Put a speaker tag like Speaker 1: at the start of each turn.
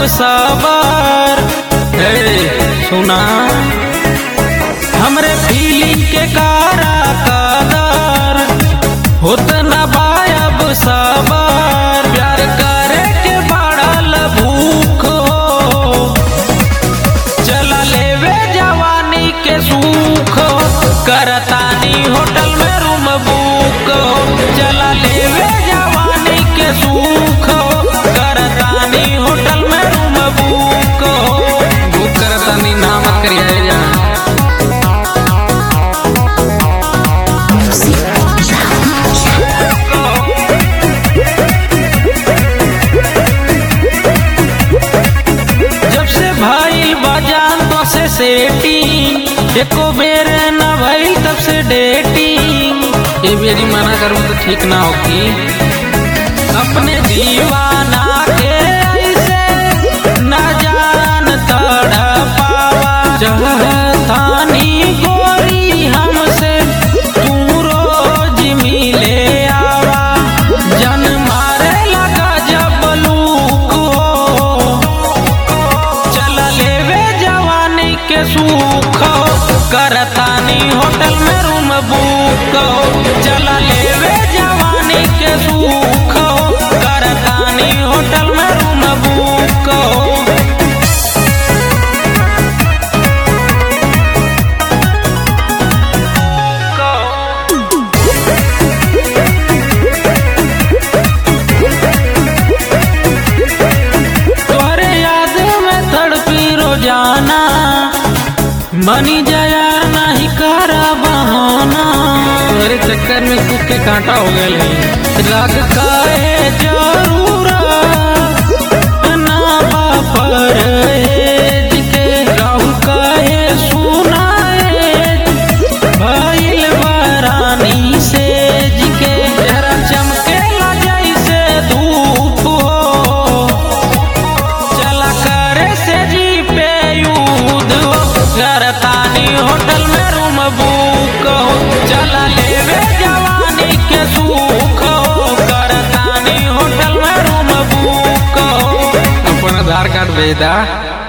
Speaker 1: सबर हे सुना हमरे फीलिंग के कारा कदर होत ना बायब सबर प्यार करे के बढ़ल भूख हो चला लेवे जवानी के सुख करतानी होटल में रूम बुक चला लेवे जवानी के सुख करतानी होटल में रूम बुक बुक करतानी नाम करिए जा जब से भाई बजान तो से सेटिंग एको बेर न भइल तब से डेटिंग ये बेरी मना करूँ तो ठीक ना होगी अपने दीवाना के ऐसे न जान तड़पावा चाहतानी गोरी हमसे तू रोज मिले आवा जन मारे लगा जब लूक हो चला लेवे जवानी के सुख करतानी होटल में रूम बुक चला लेवे जवानी के सुख करतानी होटल में रूम बुक तोहरे याद में तड़पी रोजाना बनी जाया नहीं करा बहाना तोहरे चक्कर में कुछ के कांटा हो गए रग काहे जरूरा ना बापर एज के राहुल काहे सुनाए भइल बरानी से जिके जरा चमकेला जैसे धूप हो चला करे से जी पे यूद हो करतानी होटल में रूम बुक हो चला लेवे जवानी के सुख हो करतानी होटल में रूम बुक हो अपन आधार कार्ड भेज दा